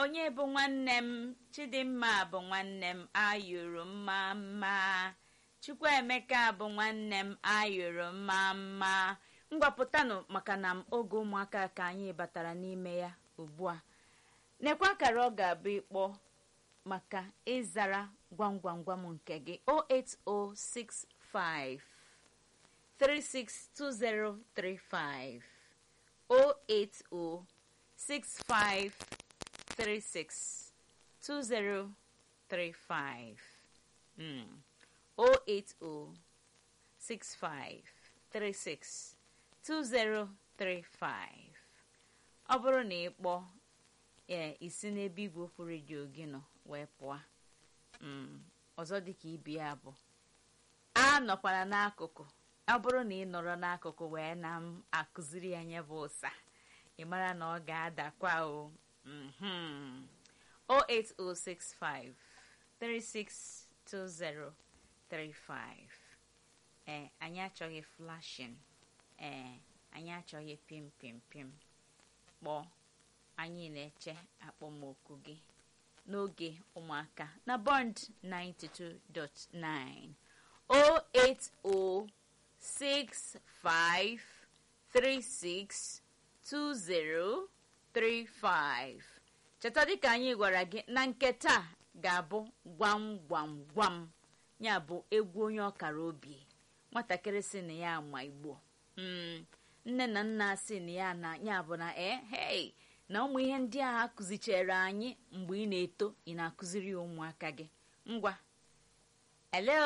onye bụ nwanne m chidimma bụ nwanne m ayụrụ mma mma chukwuemeka bụ nwanne m ayụrụ mma mma ngwapụtanụ maka na m oge ụmụaka ka anyị batara n'ime ya ugbu a nekwa akara ọ ga-abụ ịkpọ maka ịzara gwam gwam gwam nke gị 08065 362035 08065 362035 mm. 08065362035 ọ bụrụ na ị kpọọ ee isi n'ebe igwe okwu redio gị nọ wee pụọ ọzọ dịka ibe ya bụ a nọkwara n'akụkụ ọ bụrụ na ị nọrọ n'akụkụ wee na m akụziri ya nye bụ ụsa ị mara na ọ ga-adakwa o 08065 362035 ee anyị achọghị flashin ee anyị achọghị pim pim pim kpọọ anyị na-eche akpọmoku gị n'oge ụmụaka na bond 92.9 08065362035 cheta dịka anyị gwara gị na nke taa ga-abụ gwam gwam gwam ya bụ egwu onye ọkara obi nwatakịrị si na ya ma igbo nne na nna si na ya na ya bụ na ee hei na ụmụ ihe ndị a akụzichere anyị mgbe ị na-eto ị na-akụziri ya ụmụaka gị ngwa hello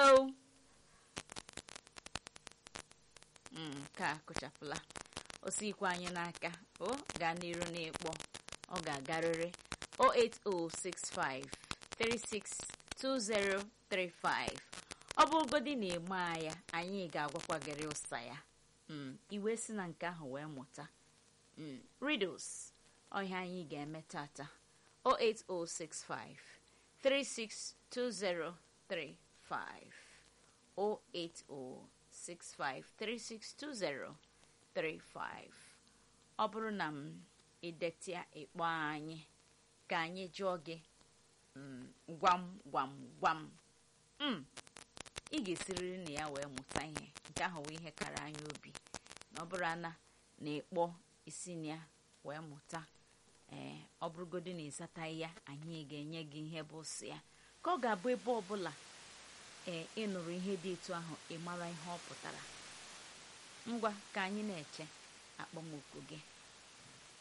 nke a kụchapụla osikwa anyị n'aka o gaa n'iru n'ịkpọ ọ ga-agarịrị 08065 362035 ọ bụrụgodi na ịma ya anyị ga-agwakwa gịrị ụsa ya iwe si na nke ahụ wee mụta riddles ọhịa anyị ga-eme tata 08065 362035 08065362035 ọ bụrụ na m idetia ịkpọ anyị ka anyị jụọ gị gwam gwam gwam ị ga-esiriri na ya wee mụta ihe nke ahụ wee ihe kara anyị obi na ọ bụrụ ana na ịkpọ isi na ya wee mụta ee ọ bụrụgodị na ịzataghị ya anyị ga-enye gị ihe bụ sị ya ka ọ ga-abụ ebe ọbụla ee ịnụrụ ihe dị etu ahụ ị mara ihe ọ pụtara ngwa ka anyị na-eche akpọmoku gị